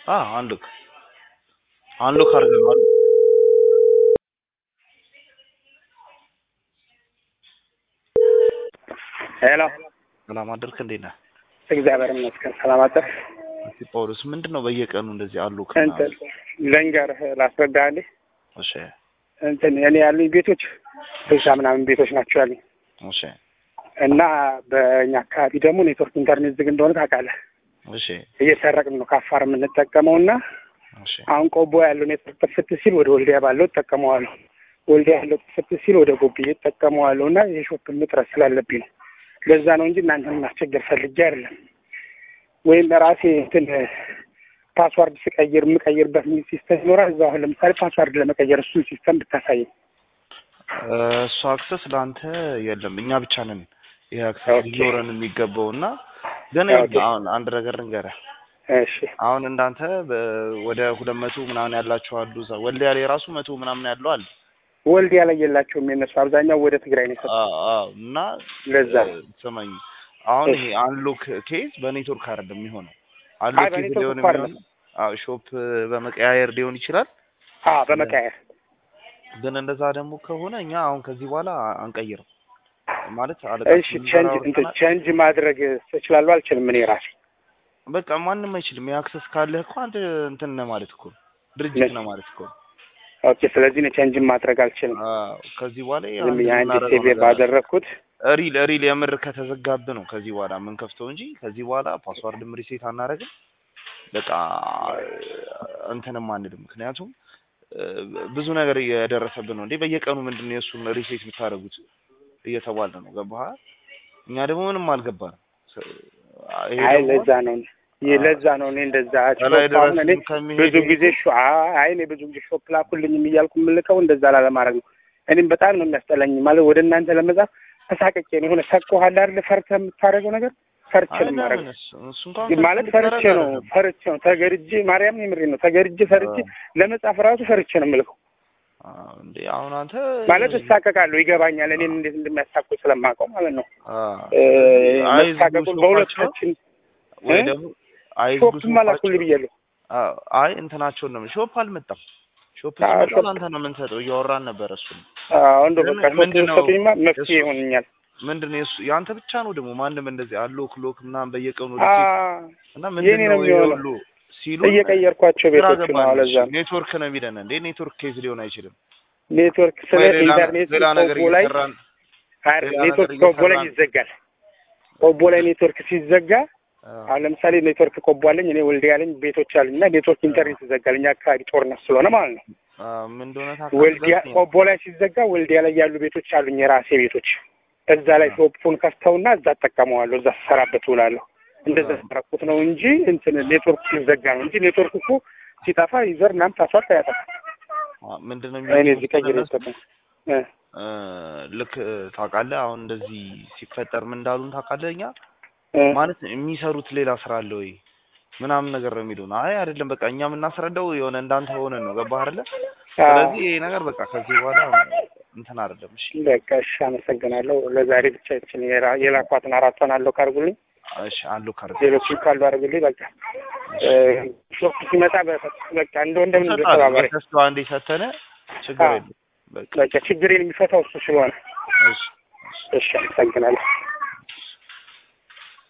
አ አንሉክ አንሉክ አድርገናል። ሄሎ ሰላም አደርክ? እንዴት ነህ? እግዚአብሔር ይመስገን ሰላም አደርክ? እስቲ ጳውሎስ ምንድን ነው በየቀኑ እንደዚህ አሉክ? እንትን ልንገርህ ላስረዳህልህ እሺ እንትን እኔ ያሉኝ ቤቶች ስልሳ ምናምን ቤቶች ናቸው ያሉኝ እሺ እና በእኛ አካባቢ ደግሞ ኔትወርክ ኢንተርኔት ዝግ እንደሆነ ታውቃለህ። እሺ እየሰረቅን ነው ከአፋር የምንጠቀመው እና እሺ አሁን ቆቦ ያለው ኔትወርክ ጥፍት ሲል ወደ ወልዲያ ባለው እጠቀመዋለሁ። ወልዲያ ያለው ጥፍት ሲል ወደ ጎብዬ እጠቀመዋለሁ እና የሾፕ እጥረት ስላለብኝ ነው። ለዛ ነው እንጂ እናንተን ማስቸገር ፈልጌ አይደለም። ወይም ራሴ እንትን ፓስዋርድ ስቀይር የምቀይርበት ሚል ሲስተም ይኖራል። እዛ አሁን ለምሳሌ ፓስዋርድ ለመቀየር እሱን ሲስተም ብታሳየኝ። እሱ አክሰስ ለአንተ የለም፣ እኛ ብቻ ነን ይሄ አክሰስ ኦኬ። ሊኖረን የሚገባው እና ግን ኦኬ። አሁን አንድ ነገር ልንገርህ እሺ አሁን እንዳንተ በ- ወደ ሁለት መቶ ምናምን ያላቸው አሉ። እዛ ወልዲያ ላይ ራሱ መቶ ምናምን ያለው አለ። ወልዲያ ላይ የላቸውም የነሱ አብዛኛው ወደ ትግራይ ነው የሰጡት። አዎ አዎ። እና ለዛ እ፣ ስማኝ አሁን እሺ። ይሄ አንሎክ ኬዝ በኔትወርክ አይደለም የሚሆነው። አይ አንሎክ ኬዝ በኔትወርክ ሊሆን እኮ አይደለም። የሚሆነው አዎ ሾፕ በመቀያየር ሊሆን ይችላል። አ በመቀየር ግን እንደዛ ደግሞ ከሆነ እኛ አሁን ከዚህ በኋላ አንቀይርም ማለት እሺ አለቃችን ጋር ቼንጅ እንትን አውርተናል። ቼንጅ ማድረግ እችላለሁ አልችልም እኔ ራሴ በቃ ማንም አይችልም። የአክሰስ ካለህ እኮ አንተ እንትን ነህ ማለት እኮ ነው። ድርጅት ነህ ማለት እኮ ነው። ኦኬ ስለዚህ እኔ ቼንጅ ማድረግ አልችልም አዎ፣ ከዚህ በኋላ ዝም ብዬ አንድ የምናደርገው ሴቭ ነገር አለ። ባደረግኩት ሪል ሪል የምር ከተዘጋብ ነው ከዚህ በኋላ የምንከፍተው እንጂ ከዚህ በኋላ ፓስዋርድም ሪሴት አናደርግም። በቃ እንትንም አንልም። ምክንያቱም እ፣ ብዙ ነገር እየደረሰብን ነው እንዴ በየቀኑ ምንድን ነው የእሱን ሪሴት የምታደርጉት እየተባለ ነው። ገባህ? እኛ ደግሞ ምንም አልገባንም። ስ- ይሄ አይ ደግሞ ለዛ ነው ይህ ለዛ ነው እኔ እንደዛ ከላይ ሾፕ አሁን እኔ ድረስ ከሚሄድ ብዙ ጊዜ ሾ አይ እኔ ብዙ ጊዜ ሾፕ ላኩልኝም እያልኩ የምልከው እንደዛ ላለማድረግ ነው። እኔም በጣም ነው የሚያስጠላኝ ማለት ወደ እናንተ ለመጻፍ ተሳቀቄ ነው የሆነ ሰቆሃል አይደል ፈርተህ የምታደርገው ነገር ፈርቼ ነው የማደርገው አይደለም እሱ እሱ እንኳን ማለት ፈርተህ ፈርቼ ልታደርግ ነው አይደለም። ፈርቼ ነው ተገድጄ ማርያም የምሬ ነው ተገድጄ ፈርቼ ለመጻፍ ራሱ ፈርቼ ነው የምልከው አዎ፣ እንዴ አሁን አንተ ማለት እሳቀቃለሁ ይገባኛል እኔም እንዴት እንደሚያሳቁ ስለማውቀው ማለት ነው አዎ፣ እ፣ አይዝጉ መሳቀቁን ሾፓቸው በሁለታችን ወይ እ? ደግሞ አይዝጉ ሾፕም አላኩልህ ብያለሁ አዎ፣ አይ እንትናቸውን ነው ሾፕ አልመጣም። ሾፕ አዎ፣ ሲመጣ ሾፕ- ለአንተ ነው የምንሰጠው። እያወራን ነበር እሱ አዎ እንደው ግን በቃ ሾፕ ምንድን ነው ሰጡኝማ መፍትሄ የእሱ- ይሆንኛል ምንድን ነው የእሱ የአንተ ብቻ ነው ደግሞ ማንም እንደዚህ አሎክ ሎክ ምናምን በየቀኑ አ ሪሴት እና ምንድን የኔ ነው ነው ይሄ የሚሆነው ሁሉ ሲሉ እየቀየርኳቸው ግራ ቤቶች ነው ገባን። ለዛ ነው ኔትወርክ ነው የሚለን እንዴ ኔትወርክ ኬዝ ሊሆን አይችልም። ኔትወርክ ስለ ወይ ሌላ ኢንተርኔት ሌላ ነገር ቆቦ ላይ እየሰራን አይደል ሌላ ኔትወርክ ነገር ቆቦ ላይ እየሰራን- ይዘጋል ቆቦ ላይ ኔትወርክ ሲዘጋ አዎ፣ አሁን ለምሳሌ ኔትወርክ ቆቦ አለኝ እኔ ወልዲያ አለኝ ቤቶች አሉኝ እና ኔትወርክ ኢንተርኔት ይዘጋል እኛ አካባቢ ጦርነት ስለሆነ ማለት ነው አዎ፣ ምን እንደሆነ ታውቃለህ? ወልዲያ በስመ አብ። ቆቦ ላይ ሲዘጋ ወልዲያ ላይ ያሉ ቤቶች አሉኝ የራሴ ቤቶች እዛ ላይ ሾፑን ከፍተውና እዛ እጠቀመዋለሁ እዛ ስሰራበት ውላለሁ እንደዛ ያደረኩት ነው እንጂ እንትን ኔትወርክ ሲዘጋ ነው እንጂ ኔትወርክ እኮ ሲጠፋ ዩዘር ምናምን ፓስዋርድ አያጠፋም አዎ፣ ምንድን ነው እኔ እዚህ ቀይሬ የሚሉት ይጠቀም እ እ፣ ልክ እ፣ ታውቃለህ አሁን እንደዚህ ሲፈጠር ምን እንዳሉን ታውቃለህ? እኛ እ ማለት የሚሰሩት ሌላ ስራ አለ ወይ ምናምን ነገር ነው የሚሉን። አይ አይደለም በቃ እኛ የምናስረዳው የሆነ እንዳንተ ሆነን ነው ገባህ አይደለ? ስለዚህ ይሄ ነገር በቃ ከዚህ በኋላ እንትን አይደለም። እሺ በቃ እሺ፣ አመሰግናለሁ። ለዛሬ ብቻ ይችን የራ- የላኳትን አራቷን አለው ካርጉልኝ፣ እሺ አሉ ካርድ ሌሎችም ካሉ አድርጉልኝ። በቃ እ፣ ሾፕ ሲመጣ በ- በቃ እንደ ወንድም ተባባሪ። ተስፋ አንዴ ሰተነ ችግር አዎ። የለም። በቃ በቃ ችግሬን የሚፈታው እሱ ስለሆነ እሺ እሺ፣ አመሰግናለሁ።